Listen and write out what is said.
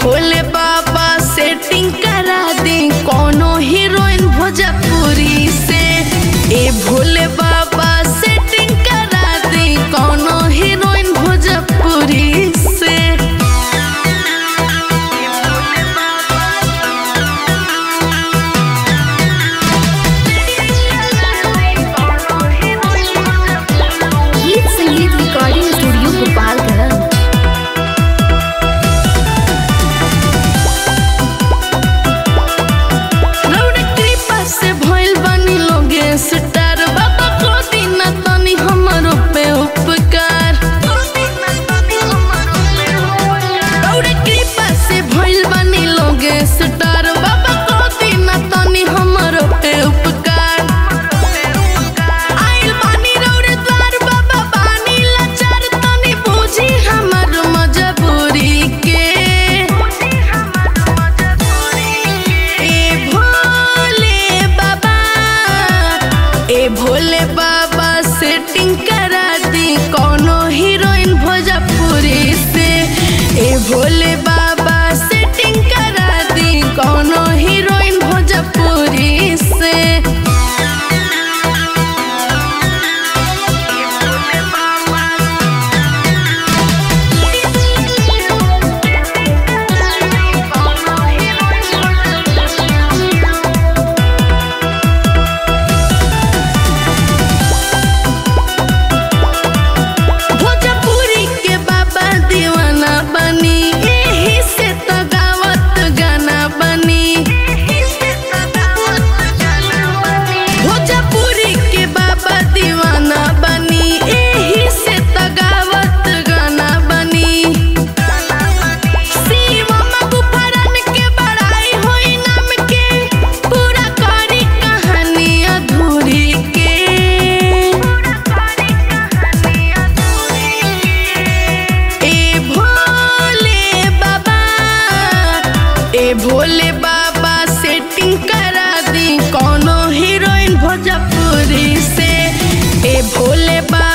भोले बाबा सेटिंग करा दी कोनो हीरोइन भोजपुरी से ए भोले बाबा सेटिंग करा दी कोनो हीरोइन भोजपुरी से गीत संगीत रिकॉर्डिंग स्टूडियो गोपालगंज रौड़े कृपा से भइल बानी लोगे स्टार बाबा को दिन तनी हमरो पे उपकार रौड़े कृपा से भइल बानी लोगे स्टार बाबा को दिन तनी हमरो पे उपकार आइल बानी रौड़े द्वार बाबा बानी लाचार तनी बूझी हमर मजबूरी के ए भोले बाबा ए भोले बाबा सेटिंग करा दी कोनो हीरोइन भोजपुरी से ए भोले बाबा सेटिंग करा दी कोनो हीरोइन भोजपुरी से भोजपुरी के बाबा दीवाना बनी एही से तो गावत गाना बनी भोजपुरी के बाबा दीवाना बनी एही से तो गावत गाना बनी शिवम गुफरन के बड़ाई होई नाम के पूरा करी कहानी अधूरी के ए भोले बाबा ए भोले बाबा सेटिंग करा दी कोनो हीरोइन भोजपुरी से ए भोले बाबा